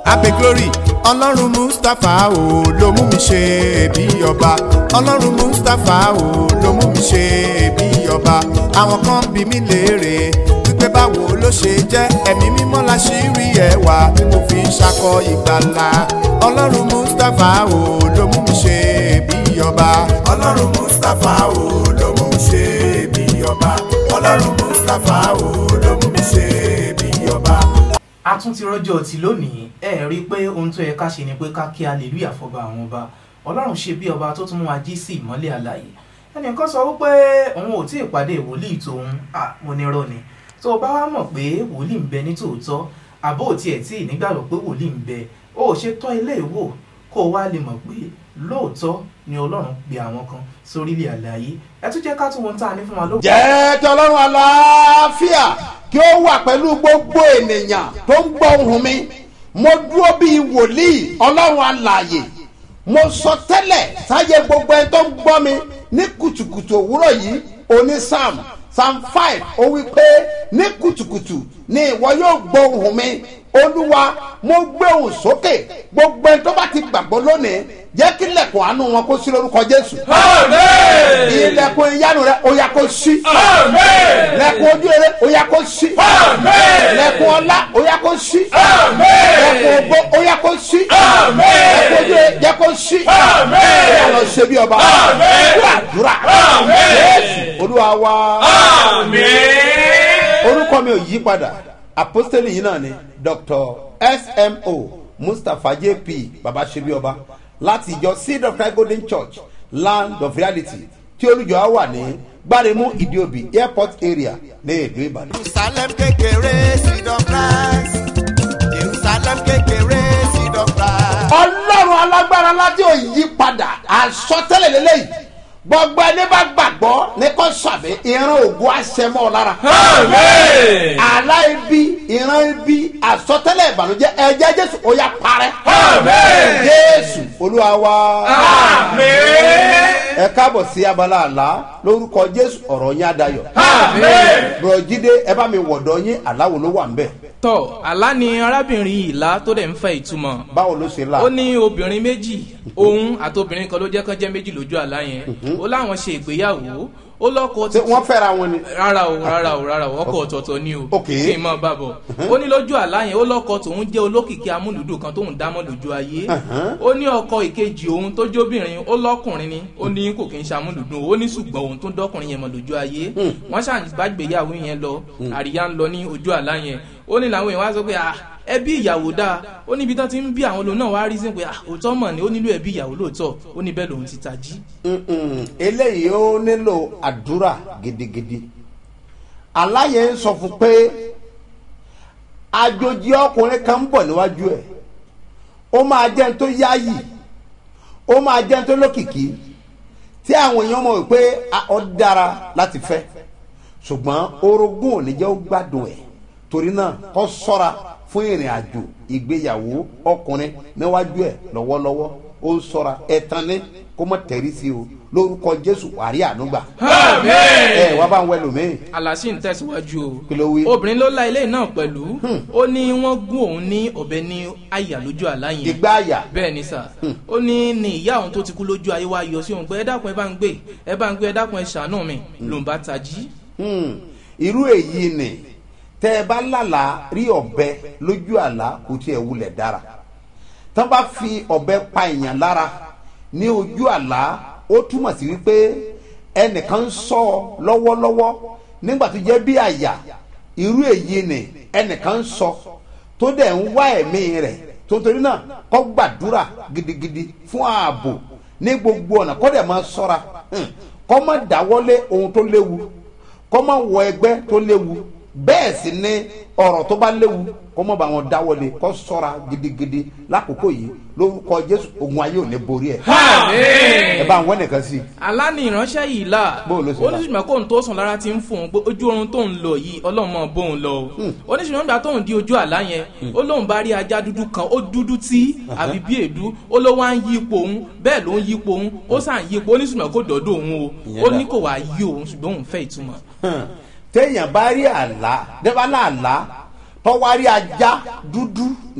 abe glory ọlọ́run mustapha o ló mú mi ṣe bí ọba ọlọ́run mustapha o ló mú mi ṣe bí ọba àwọn kan bí mi léèrè wípé báwo ló ṣe jẹ́ ẹ̀mí mímọ́ la ṣì rí ẹwà tí mo fi ń ṣakọ ìgbàlà ọlọ́run mustapha o ló mú mi ṣe bí ọba ọlọ́run mustapha o ló mú mi ṣe bí ọba ọlọ́run mustapha o ló mú mi ṣe bí ọba. a tún ti rọjò tí lónìí ẹ rí i pé ohun tó yẹ ká ṣe ni pé ká kí hallelujah fọba àwọn ọba ọlọ́run ṣe bí ọba tó tún mú wa jí sí ìmọ́lẹ̀ àlàyé ẹnìkan sọ wípé òun ò tí ì pàdé wòlíì tòun à mo ní rọ ni tó o bá wá mọ̀ pé wòlíì ń bẹ ní tòótọ́ àbó ò tiẹ̀ tí ì nígbàgbọ́ pé wòlíì ń bẹ o ò ṣe tọ́ ilé ìwò kó o wá lè mọ̀ pé lóòótọ́ ni ọlọ́run pe àwọn kan sórílẹ̀ àlàyé ẹ tún jẹ́ ká tún wọn tá a ní fún wa ló. jẹ́ kí ọlọ́run àlàáfíà kí ó wà pẹ̀lú gbogbo ènìyàn tó ń gbọ́ ohùn mi mo dúró bíi wòlíì ọlọ́run alààyè mo sọ tẹ́lẹ̀ sáyé gbogbo ẹni tó ń gbọ́ mi ní kùtùkùtù òwúrọ̀ yìí oní psalm psalm five ó wí pé ní kùtùkùtù ni ìwọ yóò gbọ́ ohùn mi olúwa mo gbé ohùn sókè gbogbo ẹni tó bá ti gbàgbọ́ lónìí jẹ́ kí lẹ̀kùn àánú wọn kó sí lórúkọ jésù. ilẹ̀kùn ìyanu rẹ ó yá kó sí. lẹ̀kùn ojú rẹ ó yá kó sí. lẹ̀kùn ọlá ó yá kó sí. lẹ̀kùn ògbó ó yá kó sí. lẹ̀kùn ojú rẹ jẹ́ kó sí. ó yá lọ ṣe bí ọba. àdúrà jésù olúwa wa. orúkọ mi ò yí padà apostoli yìí náà ni dr smo mustapha jp baba ṣebí ọba láti ìjọ seed of christ golden church land of reality tí olùjọ á wà ní gbáremú ìdíòbí airport area ní ìlú ìbàdàn. jerusalem kékeré seed of christ jerusalem kékeré seed of christ. ọlọ́run alágbára láti òyì padà àsọtẹ́lẹ̀ lélẹ́yìí gbogbo ẹni bá gbàgbọ́ ní kò sàmì ìran ògùn àṣẹmọ́ lára. àlá ibi ìran ibi àsọtẹ́lẹ̀ ìbànújẹ́ ẹ̀jẹ̀ jésù ó yá parẹ́. jésù olúwa wa. ẹ káàbọ̀ sí abala àlá lórúkọ jésù ọ̀rọ̀ yín adayọ̀. bùrọ̀jídé ẹ bá mi wọ̀dọ̀ yín aláwo ló wà ń bẹ̀. tọ àlá ni arábìnrin ìlà tó dẹ̀ ń fẹ́ ìtumọ̀ báwo ló ṣe là. ó ní obìnrin méjì òun àti obìnrin kan ló jẹ́ kán jẹ́ méjì lójú àlá yẹn ó láwọn ṣe ìgbéyàwó ó lọ́kọ ṣé wọ́n fẹ́ra wọn ni. rárá o rárá o rárá o ọkọ ọ̀tọ̀ọ̀tọ̀ ni o Ok. kí n mọ̀ bá bọ̀ ó ní lójú àlá yẹn ó lọ́kọ tòun jẹ́ olókìkí amúlùdù kan tóun dámọ́ lójú ayé ó ní ọkọ ìkejì òun tó jóbìnrin ó lọ́kùnrin ni ó ní kò kí n ṣamúlùdù ó ní ṣùgbọ́n òun tó dọ́kùnrin yẹn mọ̀ lójú ayé wọ́n ṣàgbàgbéyàwó yẹn lọ àríyá ń lọ ní ojú àlá yẹn ó ní làwọn èèyàn wá sọ pé ah ẹbí ìyàwó dáa ó níbi tán ti ń bí àwọn lòun náà wá rí sí pé ah òótọ́ mọ̀ ni ó nílò ẹbí ìyàwó lóòótọ́ ó ní bẹ́ẹ̀ lòun ti tají. Mm-mm. eléyìí ó nílò àdúrà gidigidi aláyẹ ń sọ fún pé àjòjì ọkùnrin kan ń bọ̀ níwájú ẹ̀ ó máa jẹ́ ní tó yáyì ó máa jẹ́ ní tó lókìkí tí àwọn èèyàn mọ̀ wípé a- ó dára láti fẹ́ ṣùgbọ́n orogún ò ní jẹ́ ó gbádùn ẹ̀ torí náà kó sọ́ra fún ìrìn àjò ìgbéyàwó ọkùnrin níwájú ẹ̀ lọ́wọ́lọ́wọ́ ó ń sọ́ra ẹ̀tàn ní kó mọ̀ tẹ̀rí sí o lórúkọ jésù wàrí ànúgbà ẹ wá bá ń wẹ lómi àlàsì ń tẹ̀síwájú o kí ló wí. obìnrin ló la ilé náà pẹ̀lú ó ní wọ́n gún òun ní ọ̀bẹ ní àyà lójú àlá yẹn ìgbà àyà bẹ́ẹ̀ ni sà ó ní ní ìyá òun tó ti kú lójú ayé wa yọ sí òun pé ẹ dákun ẹ bá ń gbé ẹ bá ń gbé ẹ dákun ẹ ṣàánú mi lòun bá tají. Hmm. irú èyí ni tẹ́ ẹ bá lálàá rí ọ̀bẹ lójú àlá kò tiẹ̀ wulẹ̀ dára tán bá fi ọ̀bẹ pa èèyàn lára ní ojú àlá ó túmọ̀ sí wípé ẹnìkan ń sọ ọ lọ́wọ́lọ́wọ́ nígbà tó jẹ́ bí àyà irú èyí ni ẹnìkan ń sọ tó dẹ̀ ń wá ẹ̀mí rẹ̀ tó ń torí náà kọ́ gbàdúrà gidigidi fún ààbò ní gbogbo ọ̀nà kọ́ dẹ̀ máa sọ́ra Hmm. kọ́ má dáwọ́lé ohun tó léwu kọ́ má wọ ẹgbẹ́ tó léwu bẹ́ẹ̀ sì ni ọ̀rọ̀ tó bá léwu kọ́ má bá wọn dáwọ́lé kọ́ sọ́ra gidigidi lákòókò yìí lórúkọ jésù ogun ayé ò ní borí ẹ̀ ẹ bá ń wọ́n nìkan sí i. alá ni ìránṣẹ́ yìí là Bóun ló ṣe là? oníṣùgbọ́n kóun tó sùn lára ti ń fún un pé ojú oorun tóun lọ yìí ọlọ́run mọ̀ bóun lọ o oníṣùgbọ́n nígbà tóun di ojú àlá yẹn ó lóun bá rí ajá dúdú kan ó dúdú tí àbí bí èédú ó ló wá ń yí ipò òun bẹ́ẹ̀ ló ń yí ipò òun ó sàn yí ipò oníṣùgbọ́n kò dọ́dọ̀ òun o Ìyẹn ó dà. ní kò wá yí òun ṣùgbọ́n òun fẹ́ ìtumọ̀. Hàn. téèyàn bá rí àlá dẹ́bà náà àlá tọ́wárí ajá dúdú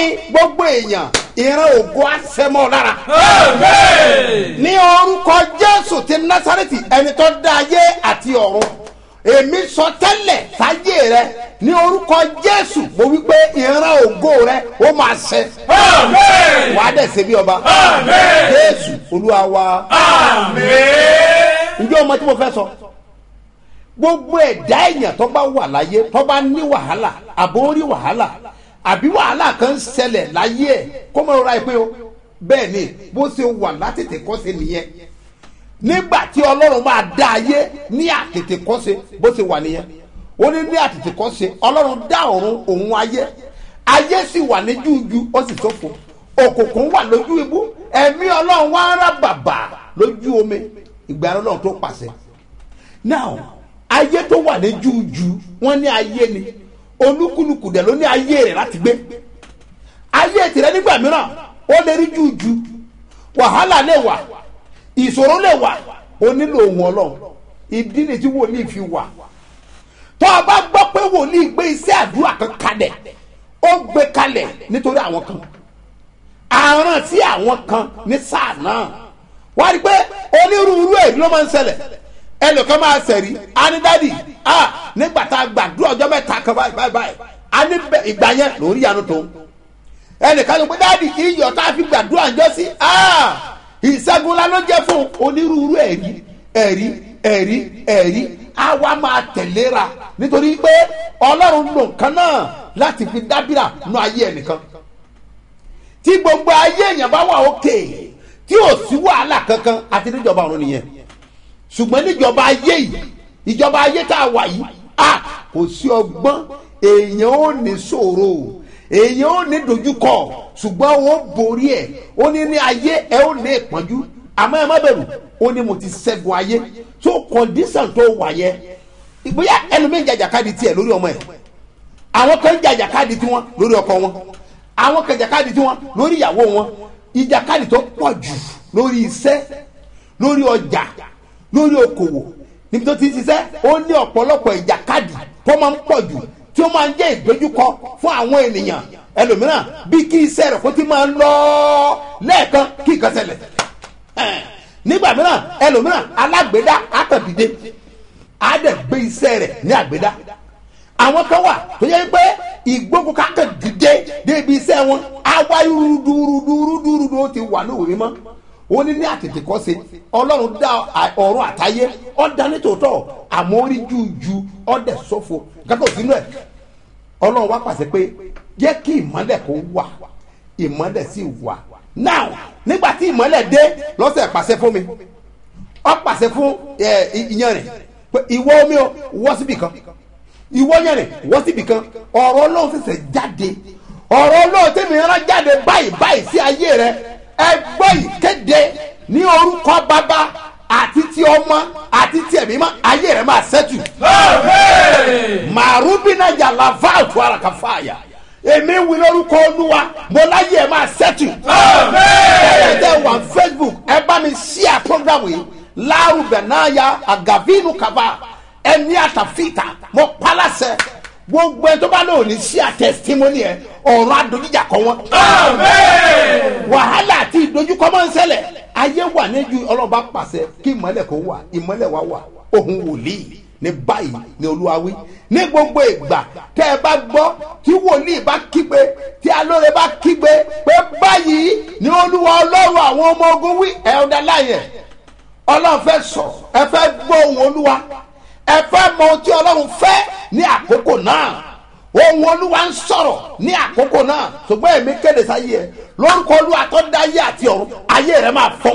mi gbogbo èèyàn ìran ògo àṣẹmọ́ lára ní orúkọ jésù ti násàrẹ́tì ẹni tó dá ayé àti ọ̀run èmi sọ tẹ́lẹ̀ sáyé rẹ ní orúkọ jésù mo wí pé ìran ògo rẹ ó máa ṣẹ wàá dẹ̀ ṣe bí ọba jésù olúwa wa ǹjẹ́ ọmọ tí mo fẹ́ sọ gbogbo ẹ̀dá èèyàn tó bá wà láyé tó bá ní wàhálà àbó rí wàhálà àbí wàhálà kan ń ṣẹlẹ̀ láyé ẹ̀ kó mọ̀ ra ẹ pé o bẹ́ẹ̀ ni bó ṣe wà látètè kọ́ sí nìyẹn nígbà tí ọlọ́run máa dá ayé ní àtètè kọ́ sí bó ṣe wà nìyẹn ó ní ní àtètè kọ́ sí ọlọ́run dá ọ̀run òun ayé ayé sì wà ní jújú ó sì ṣófo òkùnkùn wà lójú ibú ẹ̀mí ọlọ́run wá ń rà bàbà lójú omi ìgbà ọlọ́run tó pàṣẹ now ayé tó wà ní jújú wọ́n ní ayé ni olúkúlùkù dẹ̀ ló ní ayé rẹ̀ láti gbé ayé tìrẹ nígbà mìíràn ó lè rí jújú wàhálà lè wà ìṣòro lè wà ó nílò ohun ọlọ́run ìdí ni tí wòlíì fi wà tó o bá gbọ́ pé wòlíì gbé iṣẹ́ àdúrà kan kalẹ̀ ó gbé kalẹ̀ nítorí àwọn kan àrùn sí àwọn kan ní sáà náà wá rí i pé onírúurú èyí ló máa ń ṣẹlẹ̀ ẹnìkan máa ṣẹ̀rí anidadi a nígbà tá a gbàdúrà ọjọ́ mẹ́ta kan báyìí báyìí báyìí a ní bẹ ìgbà yẹn lórí yanu tó ẹnìkan ló pé dáàdi iyọ̀ tá a fi gbàdúrà ń jọ sí a ìṣẹ́gun la ló jẹ́ fún onírúurú ẹ̀rí ẹ̀rí ẹ̀rí ẹ̀rí a wá máa tẹ̀léra nítorí pé ọlọ́run lò nǹkan náà láti fi dábìrà nú ayé ẹnìkan tí gbogbo ayé èèyàn bá wà òkè tí ò sí wàhálà kankan àti níjọba ọ̀run nìyẹn ṣùgbọ́n níjọba ayé yìí ìjọba ayé tá a wà yìí a kò sí ọgbọ́n èèyàn ò ní ṣòro èèyàn ò ní dojúkọ ṣùgbọ́n ó borí ẹ̀ ó ní ní ayé ẹ ó ní ìpọ́njú àmọ́ ẹ má bẹ̀rù ó ní mo ti ṣẹ́gun ayé tó kọ́ndíṣàn tó wà yẹ ìgbéyà ẹlòmíín jàjàkadì tiẹ̀ lórí ọmọ ẹ̀ àwọn kan jàjàkadì tiwọn lórí ọkọ wọn àwọn kan jàjàkadì tiwọn lórí ìyàwó wọn ìjàkadì tó pọ̀ jù lórí iṣẹ́ lórí ọjà lórí okòwò níbi tó ti ń ṣiṣẹ́ ó ní ọ̀pọ̀lọpọ̀ ìjàkadì tó máa ń pọ̀ jù tí ó máa ń jẹ́ ìdojúkọ fún àwọn ènìyàn ẹlòmíràn bí kí iṣẹ́ rẹ̀ kó ti máa ń lọ lẹ́ẹ̀kan kí nǹkan ṣẹlẹ̀ nígbà mìíràn ẹlòmíràn alágbèédá àtàdìde á dẹ̀ gbé iṣẹ́ rẹ̀ ní àgbèédá àwọn kan wà tó yẹ pé ìgbógun kákan dìde débi iṣẹ́ wọn àwa rúdurùdurùdurùdu ó ti wà ní òwe mímọ́ ó ní ní àtètè kọ́ sí ọlọ́run dá ọ̀run àtayé ọ̀dá nítòótọ́ àmọ́ orí jújú ọ̀dẹ̀ sọ́fo gàtọ̀ sínú ẹ̀ ọlọ́run wá pàṣẹ pé jẹ́ kí ìmọ́lẹ̀ kó wà ìmọ́lẹ̀ sì wà now nígbà tí ìmọ́lẹ̀ dé lọ́sẹ̀ pàṣẹ fún mi ọ pàṣẹ fún ìyanrìn pé ìwọ omi o wọ́ síbì kan ìwọ yanrìn wọ́ síbì kan ọ̀rọ̀ ọlọ́run ṣẹ̀ṣẹ̀ jáde ọ̀rọ̀ ọlọ́run tẹ̀mí rán jáde báyìí báyìí sí ayé rẹ ẹgbẹ́ ìkéde ní orúkọ bàbá àti ti ọmọ àti ti ẹ̀mí mọ́ ayé rẹ̀ máa ṣẹ́tù. màrúbínà yàrá fáàtù àràkàfàyà èmi wí lórúkọ olúwa mo láyé ẹ̀ máa ṣẹ́tù. ẹ̀yẹ tẹ wà facebook ẹ bá mi ṣíà program yìí láàrúbẹ̀ náà ya àgàvínú kaba ẹni àtàfíìtà mo pálásẹ̀ gbogbo ẹ tó bá lò ní sí àtẹsítímọ́nì ẹ ọ̀rọ̀ adójújà kọ́ wọn. wàhálà àti ìdojúkọ máa ń ṣẹlẹ̀ ayé wà níjú ọlọ́ba pàṣẹ kí ìmọ̀lẹ̀ kó wà ìmọ̀lẹ̀ wà wà ohun wòlíì ní báyìí ní olúwa wí ní gbogbo ìgbà tẹ́ ẹ bá gbọ́ tí wòlíì bá kígbe tí alóore bá kígbe pé báyìí ní olúwa ọlọ́run àwọn ọmọ ogun wí ẹ̀ ọ̀dà láyẹ̀ ọlọ́run fẹ́ sọ ẹ fẹ́ gbọ́ ohun olúwa ẹ fẹ́ mọ ohun tí ọlọ́run fẹ́ ní àkókò náà ohun olúwa ń sọ̀rọ̀ ní àkókò náà ṣùgbọ́n èmi kéde sáyé ẹ lórúkọ olúwa tó dá ayé àti ọ̀run ayé rẹ máa fọ̀n.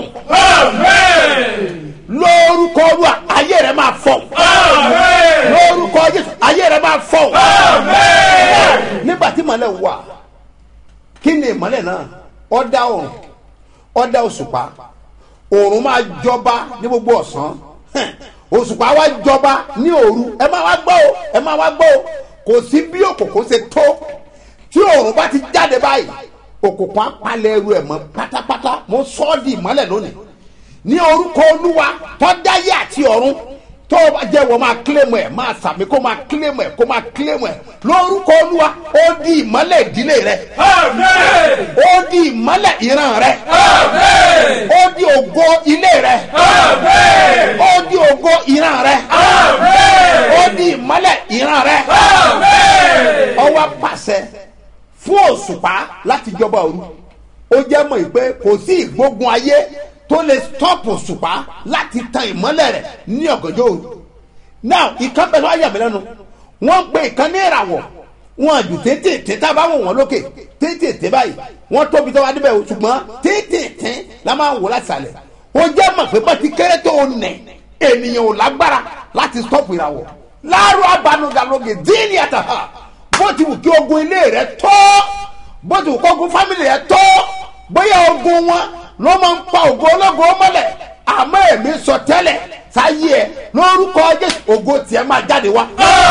lórúkọ olúwa ayé rẹ máa fọ̀n. lórúkọ jésù ayé rẹ máa fọ̀n. nígbà tí màlẹ̀ wà kí ni ìmọ̀lẹ̀ náà ọ̀dà ọ̀run ọ̀dà òṣùpá òòrùn máa jọba ní gbogbo ọ̀sán òṣùpá wa jọba ní òru ẹ máa wá gbọ́ o ẹ máa wá gbọ́ o kò sí bí òkùnkùn ṣe tó tí òòrùn bá ti jáde báyìí òkùnkùn apalẹ̀ ẹrù ẹ̀ mọ́ pátápátá mo sọ ọ́ di ìmọ́lẹ̀ lónìí ní orúkọ olúwa tọ́dáyé àti ọ̀run tó o bá jẹ́ wọ́n máa kílèmù ẹ̀ máa sàmì kó máa kílèmù ẹ̀ kó máa kílèmù ẹ̀ lórúkọ olúwa ó di ìmọ́lẹ̀ ìdílé rẹ ó di ìmọ́lẹ̀ ìran rẹ ó di ògo ilé rẹ ó di ògo ìran rẹ ó di ìmọ́lẹ̀ ìran rẹ ọwọ́ pàṣẹ fún òṣùpá láti jọba òru ó jẹ́ mọ̀ pé kò sí ìgbógun ayé tó lè stọ́pù òṣùpá láti tan ìmọ́lẹ̀ rẹ̀ ní ọ̀gànjọ́ òru now ìkan pẹ̀lú ayàmẹ́lẹ́nu wọ́n pe ìkan ní ìràwọ̀ wọn jù tètè tá a bá wọ̀ wọ́n lókè tètè báyìí wọ́n tóbi tó wá níbẹ̀ o ṣùgbọ́n tètè la máa ń wò láti sàlẹ̀ ó jẹ́ mọ̀ pé bọ́tí kéré tó nẹ̀ ènìyàn ò lágbára láti stọ́pù ìràwọ̀ láàárọ̀ abanugaloge díìnì àtàhà bó ti wù kí ogun ilé rẹ tó bó ti wù kí ogun fámìlì rẹ tó bóyá ogun wọn ló máa ń pa ògo ológo mọ́lẹ̀ àmọ́ èmi sọ tẹ́lẹ̀ sáyé ẹ lórúkọ jésù ògo tiẹ̀ máa jáde wá.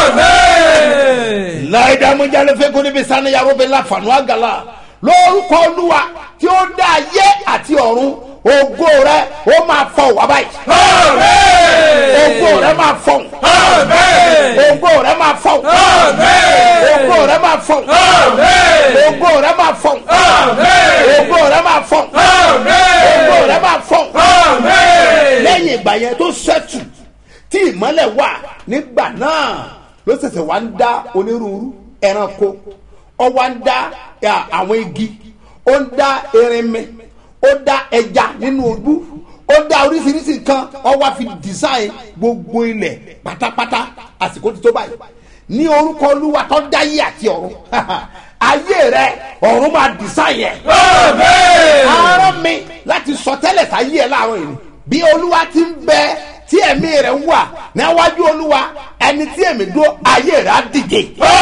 láìdámújálé fẹ́kọ́ níbi saniyàrá bẹ́ẹ̀ láfààní àgàlà lórúkọ olúwa tí ó dá ayé àti ọ̀run ògo rẹ ó máa fọ wá báyìí. ògo rẹ máa fọ. ògo rẹ máa fọ. ògo rẹ máa fọ. ògo rẹ máa fọ. ògo rẹ máa fọ. ògo rẹ máa fọ. lẹ́yìn ìgbà yẹn tó ṣẹ́tù tí ìmọ́lẹ̀ wà nígbà náà ló ṣẹ̀ṣẹ̀ wá ń dá onírúurú ẹranko ó wá ń dá àwọn igi ó ń dá erinmi ó dá ẹja nínú ojú ó dá oríṣiríṣi nǹkan ó wá fi design gbogbo ilẹ̀ pátápátá àsìkò ti tó báyìí ní orúkọ olúwa tó dáyé àti ọ̀run ayé rẹ ọ̀run máa design yẹ. arán mi láti sọ tẹ́lẹ̀ sáyé ẹ láàárọ̀ yìí bí olúwa ti ń bẹ tí ẹ̀mí rẹ̀ ń wà níwájú olúwa ẹni tí èmi dúró ayé rẹ̀ á dìde.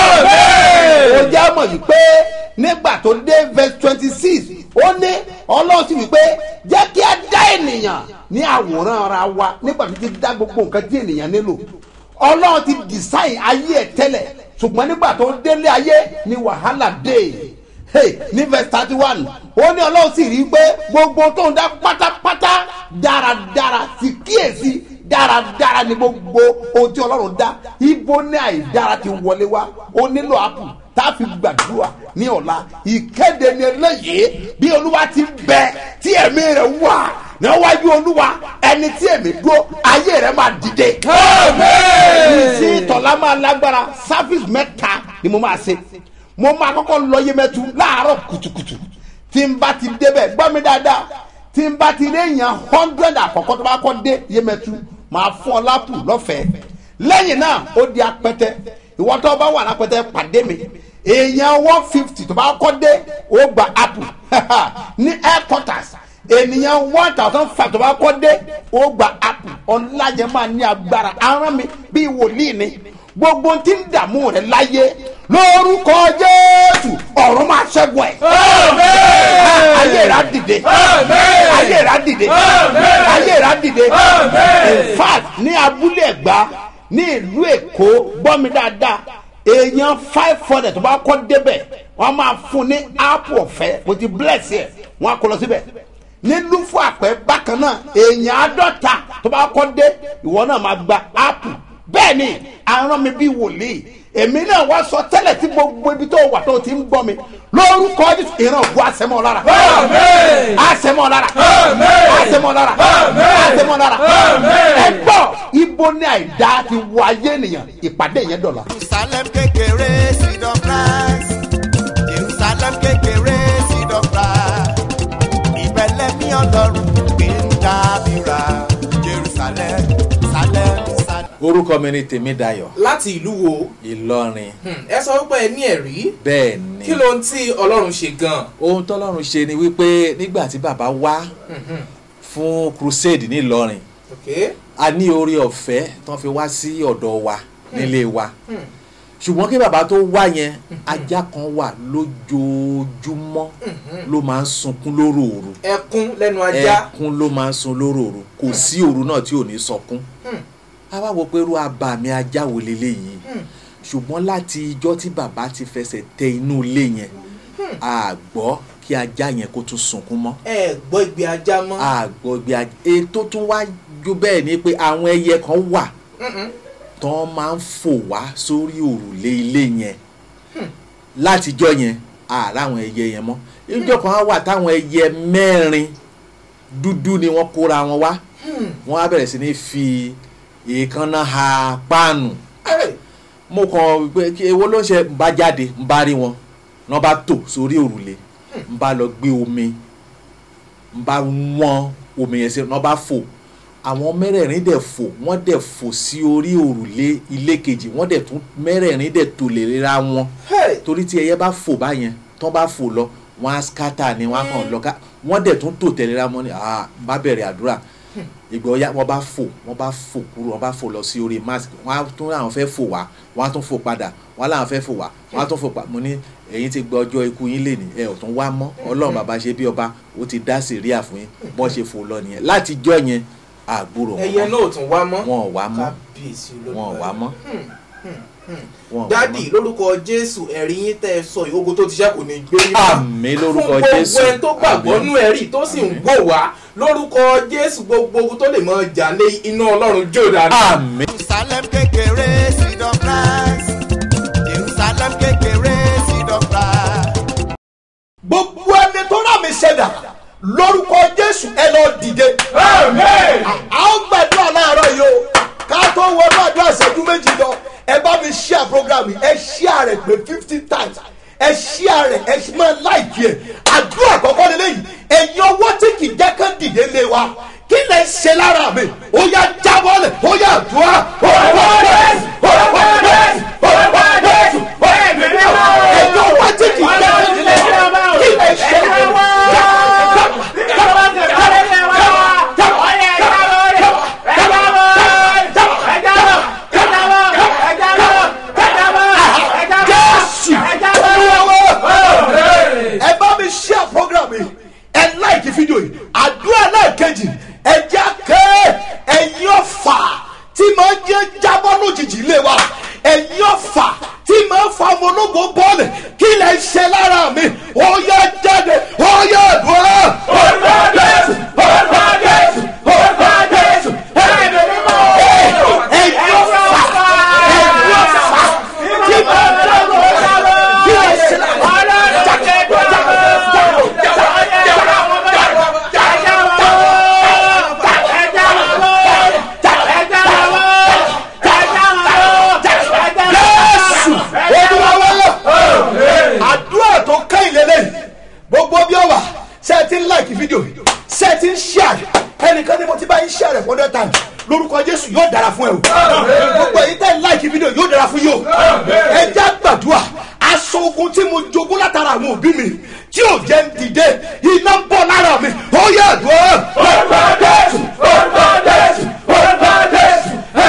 ó jẹ́ mọ̀ yìí pé nígbà tó dé verse twenty six ó ní ọlọ́run sì wípé jẹ́ kí a dá ènìyàn ní àwòrán ara wa nígbà tó ti dá gbogbo nǹkan tí ènìyàn nílò ọlọ́run ti design ayé ẹ̀ tẹ́lẹ̀ ṣùgbọ́n nígbà tó délé ayé ni wàhálà dé hey, ní verse thirty one ó ní ọlọ́run sì rí i pé gbogbo tó ń dá pátápátá dáradára sì kíyèsí dáradára ni gbogbo ohun tí ọlọ́run dá ibo ní àìdára ti wọlé wá ó nílò apple tá a fi gbàdúrà ní ọ̀la ìkéde ni eléyìí bí olúwa ti bẹ tí ẹ̀mí rẹ̀ wà níwájú olúwa ẹni tí èmi dúró ayé rẹ̀ máa dìde. ìsí ìtọ́lá máa lágbára service mẹ́ta ni mo máa ṣe mo máa kọ́kọ́ lọ yemẹtu láàárọ̀ kùtùkùtù tí n bá ti débẹ̀ gbọ́ mi dáadáa tí n bá ti rí èèyàn hundred àkọ́kọ́ tó bá kọ́ dé yemẹtu máa fún ọ lápù lọ́fẹ̀ẹ́ lẹ́yìn náà ó di apẹtẹ ìwọ tó bá wà lápẹtẹ pàdé mi èèyàn one fifty tó bá kọ́ dé ó gba apple ní headquarters ènìyàn one thousand five tó bá kọ́ dé ó gba apple ọ̀nlájẹ máa ní agbára aràn mi bíi wòlíì ni gbogbo tí ń dààmú rẹ láyé lórúkọ jésù ọ̀run máa ṣẹ́gun ẹ̀. ayé rà dìde ayé rà dìde ayé rà dìde in fact ní abúlé ẹ̀gbá ní ìlú èkó gbọ́ mi dáadáa èèyàn five hundred tó bá kọ́ débẹ̀ wọ́n máa fún ní apple ọ̀fẹ́ mo ti bless ẹ̀ wọ́n á kó lọ síbẹ̀ nílùú fún àpẹ bákan náà èèyàn àádọ́ta tó bá kọ́ dé ìwọ náà máa gba apple bẹ́ẹ̀ ni aràn mi bí wòlíì èmi náà wá sọ tẹ́lẹ̀ tí gbogbo ibi tó wà tó ti ń gbọ́ mi lórúkọ ìran ògùn àsẹmọ lára àsẹmọ lára àsẹmọ lára àsẹmọ lára ẹ gbọ́ ibo ní àìdá ti wọ ayé ènìyàn ìpàdé yẹn dọ̀la. jerusalem kékeré seed of christ jerusalem kékeré seed of christ ìbẹ̀lẹ̀ mi ọlọ́run gbé ń dábìrà jerusalem salem salem. orúkọ mi ni tèmídayọ̀ láti ìlú wo ìlọrin Hmm, ẹ sọ wípé ẹ ní ẹ̀rí bẹ́ẹ̀ ni kí ló ń tí ọlọ́run ṣe gan-an. ohun tọ́lọ́run ṣe ni wípé nígbà tí bàbá wá Mhm. fún crusade nílọrin ok a ní oore ọ̀fẹ́ tán fi wá sí ọ̀dọ̀ wa nílé wa Hmm. ṣùgbọ́n kí bàbá tó wá yẹn ajá kan wà lójoojúmọ́ ló máa ń sunkún lóròòru ẹkún lẹ́nu ajá. ẹkún ló máa ń sun lóròòru kò sí òru náà tí ò ní sọkún Hmm. a wá wo pé irú abàmì ajá wo leléyìí Hmm. ṣùgbọ́n láti ijọ́ tí bàbá ti fẹsẹ̀ tẹ inú ilé yẹn a gbọ́ kí ajá yẹn kó tún sunkún mọ́ ẹ gbọ́ ìgbé ajá mọ́. a gbọ́ bí ajá ètò tún wá ju bẹ́ẹ̀ ni pé àwọn ẹyẹ kan wà tán máa ń fò wá sórí òrùlé ilé yẹn látijọ́ yẹn àárá àwọn ẹyẹ yẹn mọ́ ìjọ kan á wà táwọn ẹyẹ mẹ́rin dúdú ni wọ́n kóra wọn wá wọ́n á bẹ̀rẹ̀ sí ní fi èékánná ha páànù mo kàn pé kí ewo ló ń ṣe ń bá jáde ń bá rí wọn ní wọ́n bá tò sórí òrùlé ń bá lọ gbé omi ń bá wọ́n omi yẹn sí ní wọ́n bá fò àwọn mẹ́rẹ̀ẹ̀rin dẹ̀ fò wọ́n dẹ̀ fò sí orí òrùlé ilé kejì wọ́n dẹ̀ tún mẹ́rẹ̀ẹ̀rin dẹ̀ tò lè ra wọn torí tí ẹyẹ bá fò báyẹn tán bá fò lọ wọ́n á skátà ni wọ́n á kàn lọ ká wọ́n dẹ̀ tún tò tẹ̀lé ra wọn ni ah bá bẹ̀rẹ̀ àdúrà ìgbà ọ̀ya wọ́n bá fò wọ́n bá fò kúrò wọ́n bá fò lọ sí orí mask wọ́n á tún láwọn fẹ́ fò wá wọ́n á tún fò padà wọ́n á láwọn fẹ́ fò wá wọ́n á tún fò padà mo ní ẹ̀yin ti gba ọjọ́ ikú yín lè ní ẹ ò tún wá mọ́ ọlọ́run bàbá ṣe bí ọba ó ti dá sèríà fún yín bọ́n ṣe fò lọ nìyẹn látijọ́ yẹn àgbúrò ẹyẹ náà ò tún wá mọ́ wọn ò wá mọ́ kábíyèsí wọn ò wá mọ́ wọn ò wá dádì mọ́. lórúkọ jésù ẹ̀rí yín tẹ́ ẹ sọ yìí ogun tó ti ṣe kò ní gbé yín wá. àmín lórúkọ fún jésù gbogbo ẹni tó gbàgbọ́ àmín. nú ẹ̀rí tó sì ń gbò wá lórúkọ jésù gbogbo ogun tó lè mọ jà lé iná ọlọ́run jó dànù. àmín. Jerusalem kékeré seed of Christ. Jerusalem kékeré seed of Christ. gbogbo ẹni tó rà mí ṣẹ̀dá lórúkọ jésù ẹ lọ dìde. a ó gbàdúrà láàárọ̀ yìí o ká tó wọnú àdúrà ìṣẹ́jú méjì lọ ẹ bá mi share program yìí ẹ share rẹ̀ pé fifty times ẹ share rẹ̀ ẹ máa like ẹ̀ àdúrà àkọ́kọ́ lélẹ́yìn ẹ̀yin ọwọ́ tí kì í jẹ́ kán dìde lé wa kí lè ṣe lára mi ó yá jábọ́lẹ̀ ó yá àdúrà orúkọ jésù orúkọ jésù orúkọ jésù ẹ̀yin ọwọ́ tí kì í jẹ́ kán dìde lé wa kí lè ṣe lára mi. jésù olúwawo ẹ bá mi share program yìí ẹ like fídíò yìí àdúrà náà kejì ẹ jẹ́ kẹ́ ẹ̀yin ọ̀fà tí máa ń jẹ́ jábọ́ lójijì lé wa ẹ̀yin ọ̀fà tí máa ń fa ọmọ ológo bọ́ọ̀lù kí lè ṣe lára mi ó yá jáde ó yá àdúrà orúkọ jésù orúkọ jésù orúkọ jésù ẹ̀yin ọ̀fà ẹ̀yin ọ̀fà tí máa ń jábọ́ kí lè ṣe lára mi. jésù olúwawo àdúrà tó kẹ́yìn lélẹ́yìn gbogbo bí ó wà ṣe ti ń like fídíò ṣe ti ń share ẹnìkan ni mo ti bá yín share rẹ̀ for hundred times lórúkọ jésù yóò dára fún ẹ o gbogbo èyí tẹ́ ń like fídíò yóò dára fún yóò ẹ já gbàdúrà aṣọ ogun tí mo jogún látara àwọn òbí mi tí ò jẹ́ ń dìde iná ń bọ̀ lára mi ó yẹ àdúrà orúkọ jésù orúkọ jésù orúkọ jésù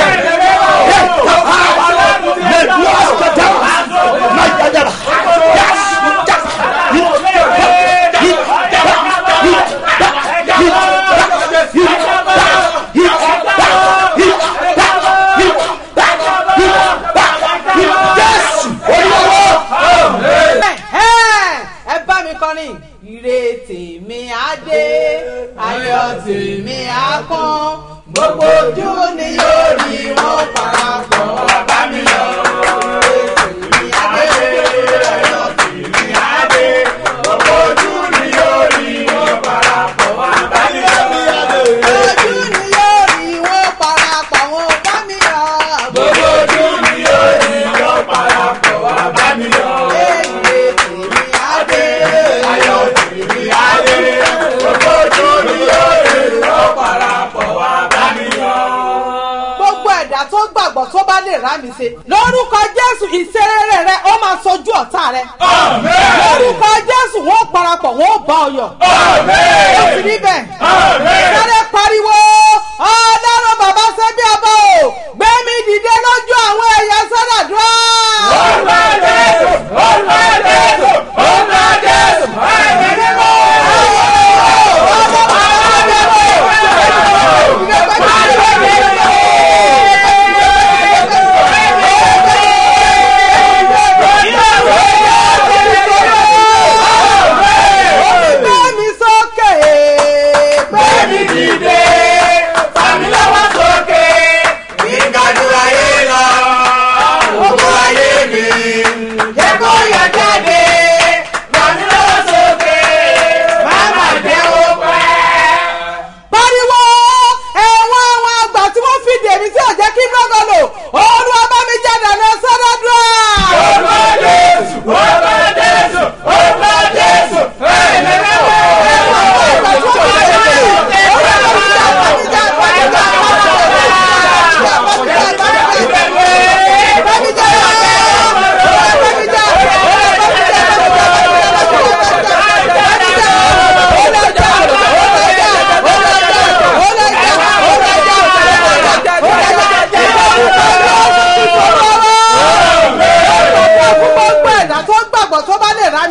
jésù olúwa ẹ bá mi kọrin ire tèmi á dé ayọ̀ tèmi á pọ́n gbogbo ojú ni yóò rí wọn parapọ̀ wá bá mi yọ̀ ire tèmi á dé ayọ̀ tèmi á dé gbogbo ojú ni yóò rí wọn parapọ̀ wá bá mi yọ̀ ojú ni yóò rí wọn parapọ̀ wá bá mi yọ̀ gbogbo ojú ni yóò rí wọn parapọ̀ wá bá mi yọ̀ ire tèmi á dé ayọ̀ tèmi á dé gbogbo ojú ni yóò rí wọn parapọ̀ wá bá mi yọ̀ gbogbo ẹ̀dá tó gbàgbọ́ tó bá lè rá mi ṣe lórúkọ jésù ìṣerere rẹ ó máa sojú ọ̀tá rẹ lórúkọ jésù wọn ó parapọ̀ wọn ó bá ọ yọ̀ ó sì níbẹ̀ sáré pariwo ọlọ́run bàbá ṣe bí ọba o gbé mi dìde lójú àwọn ẹ̀yà sọ́dàdúrà. orúkọ jésù orúkọ jésù orúkọ jésù ẹ̀mí mímọ́. Gbé mi sókè. Gbé mi dìde.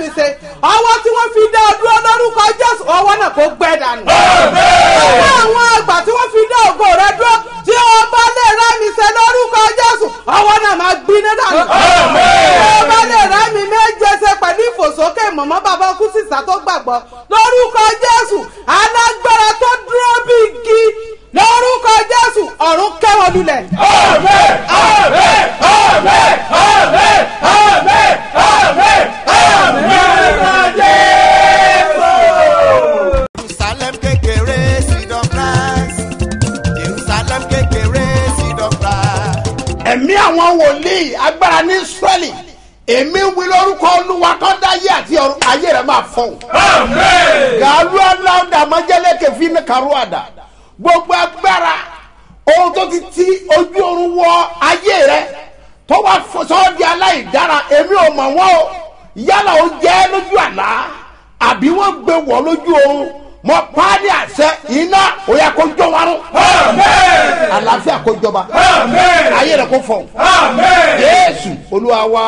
mi ṣe ọwọ́ tí wọ́n fi dá ọ dúró lórúkọ jésù ọwọ́ náà kò gbẹ dànù. ọwọ́ àwọn àgbà tí wọ́n fi dá ògo rẹ dúró tí o bá lè rá mi ṣe lórúkọ jésù ọwọ́ náà máa gbiná dànù. tí o bá lè rá mi méje ṣe pẹ̀lú ìfòsókè mọ̀mọ́ bàbá ọkú sísá tó gbàgbọ́ lórúkọ jésù alágbára tó dúró bí igi lórúkọ jésù ọ̀run kẹ́wọ́ lulẹ̀. Jerusalem kékeré seed of Christ. Jerusalem kékeré seed of Christ. ẹ̀mí àwọn wòlíì agbára ní israẹli èmi wí lórúkọ olúwa tó dáyé àti ọ̀run ayé rẹ̀ máa fọ̀hún. gàlú aláwọ̀dà májẹ́lẹ́kẹ̀ fi ní kàrúàdà gbogbo agbára ohun tó ti ti ojú oorun wọ ayé rẹ̀ tó wá sọ́ọ́ di aláìdára èmi ò mọ̀ wọ́n o yálà ó jẹ́ lójú àlá àbí wọ́n gbé wọ̀ lójú oorun mọ paálí àṣẹ iná ó yẹ kó jọ warun àlàáfíà kó jọba ayé rẹ̀ kó fọ̀hún jésù olúwa wa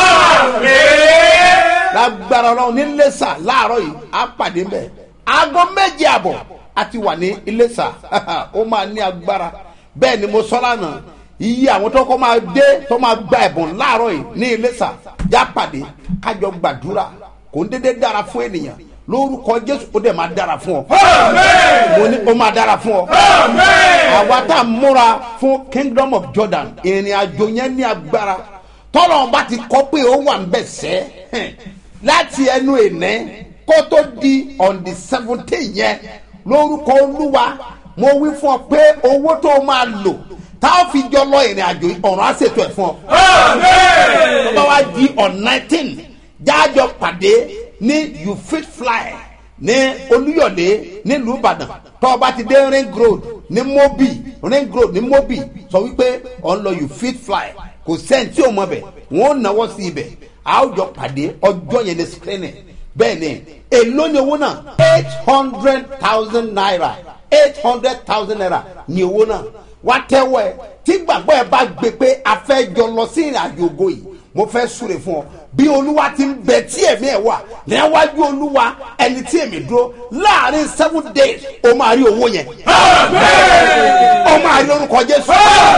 lágbára ọlọ́run ní iléṣà láàárọ̀ yìí á pàdé mbẹ́ aago méje àbọ̀ a ti wà ní iléṣà ó máa ní agbára bẹ́ẹ̀ ni mo sọ lánàá iye àwọn tó kọ́ máa dé tó máa gba ẹ̀bùn láàárọ̀ yìí ní iléṣà já pàdé kájọ gbàdúrà kò ń dédé dára fún ènìyàn lórúkọ jésù ó dẹ̀ máa dára fún ọ mo ní ó máa dára fún ọ àwa tá a múra fún kingdom of jordan ìrìn àjò yẹn ní agbára tọ́lọ̀ bá ti kọ́ pé ó wà ń bẹ̀ sẹ́ láti ẹnu ìní kó tó di on the seventeen yẹn lórúkọ olúwa mo wí fún ọ pé owó tó o máa lò tá a fi jọ lọ ìrìn àjò yìí, ọ̀run á ṣètò ẹ̀ fún ọ. tó bá wá di on nineteen jájọ pàdé ní you fit fly ní olúyọ̀lé nílùú ìbàdàn tó o bá ti dé ring road ní mobi ring road ní mobi sọ wípé ọ̀ ń lọ you fit fly kò sẹ́ni tí o mọ̀ bẹ̀ wọ́n ó náwó sí ibẹ̀ a ó jọ pàdé ọjọ́ yẹn ní screening bẹ́ẹ̀ ni èló ni owó náà eight hundred thousand naira eight hundred thousand naira ni owó náà wá tẹ́wọ́ ẹ tí gbàgbọ́ ẹ bá gbé pé a fẹ́ jọ lọ sí ìrìn àjò ògo yìí mo fẹ́ súre fún ọ bí olúwa ti ń bẹ tí èmi ẹ wà níwájú olúwa ẹni tí èmi dúró láàrin seven days o máa rí owó yẹn o máa rí orúkọ jésù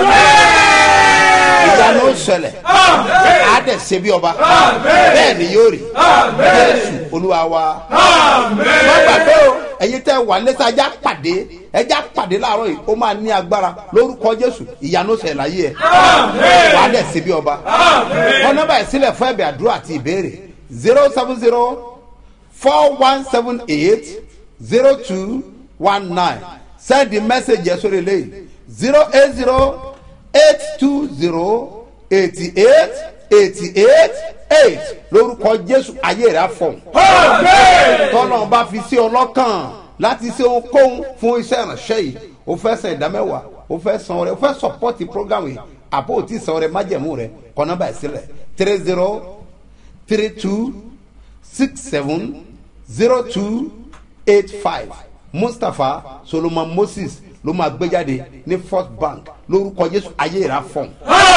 ìyanu ó ṣẹlẹ̀ á dẹ̀ ṣe bí ọba bẹ́ẹ̀ ni yóò rí jésù olúwa wa má gbàgbé o ẹ̀yin tẹ́ wà lẹ́sẹ̀ ajá pàdé ẹjá pàdé láàárọ̀ yìí ó máa ní agbára lórúkọ jésù ìyanu ó ṣẹlẹ̀ láyé ẹ̀ wà á dẹ̀ ṣe bí ọba wọn nọ́mbà ẹ̀ sílẹ̀ fún ẹ̀bẹ̀ àdúrà àti ìbéèrè zero seven zero four one seven eight zero two one nine send the message yẹn sórí eléyìí zero eight zero eight two zero eighty eight eighty eight eight lórúkọ jésù ayé rẹ fọ. tọ́lọ́ bá fi sí ọlọ́kàn láti ṣe ohunkóhun fún iṣẹ́ ìránṣẹ́ yìí o fẹ́ san ìdámẹ́wàá o fẹ́ san ọrẹ o fẹ́ sọpọ́tì program yìí àbó o ti san ọrẹ májẹ̀mú rẹ kọ́ nọ́mbà ẹ̀ sílẹ̀ three zero three two six seven zero two eight five mustapha solomon moses ló máa gbé jáde ní first bank lórúkọ jésù ayé ìrà fún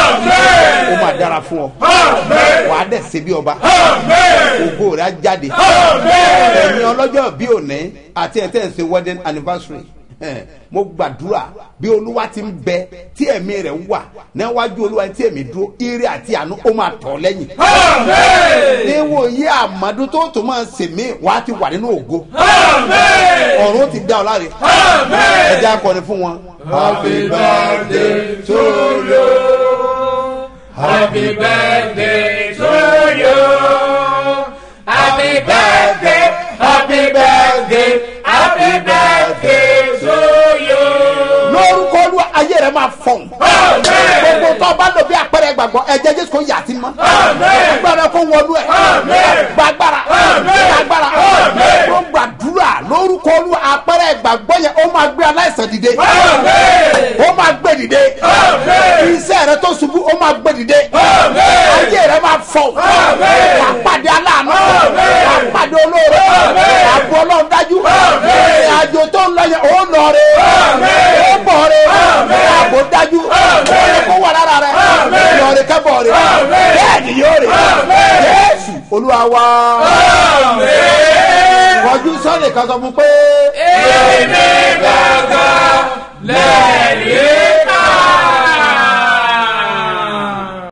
ó máa dára fún ọ wà á dẹ̀ ṣe bí ọba ògo rẹ̀ á jáde ẹ̀yin ọlọ́jọ́ bí òní àti ẹ̀ tẹ́ ẹ̀ ṣe wedding anniversary Eh, mo gbàdúrà bí olúwa ti ń bẹ tí ẹ̀mí rẹ̀ wà níwájú olúwa tí ẹ̀mí dúró ire àti àánú ó máa tọ̀ lẹ́yìn. níwòye àmọ́dún tó tó máa sèmí wàá ti wà nínú ògo. ọ̀run ó ti dá ọ láre. ẹ jẹ́ akọni fún wọn. Happy birthday to you. Happy birthday to you. Happy birthday, happy birthday, happy birthday to you. lórúkọ olúwa ayé rẹ máa fọ̀n. gbogbo tó o bá lò bí àpẹẹrẹ gbàgbọ́ ẹ̀jẹ̀ jésù kò yà sí mọ́. gbàgbára kó wọnú ẹ̀. gbàgbára gbàgbára ló gbàdúrà lórúkọ olúwa àpẹẹrẹ gbàgbọ́ yẹn ó máa gbé aláìsàn dìde. ó máa gbé dìde. iṣẹ́ rẹ tó ṣubú ó máa gbé dìde. ayé rẹ máa fọ̀n. wà á pàdé aláàánú. wà á pàdé olóore. àbò ọlọ́run dájú. ìrìn àjò tó ń lọ yẹn ó lọ rè é. ó bọ̀ rè é. àbò dájú. ó yẹ kó wà lára rẹ. lọ rè kẹ́ bọ̀ rè. bẹ́ẹ̀ ni yóò rè. jésù olúwa wa kọjú sọ́ọ̀lì kan sọ fún pé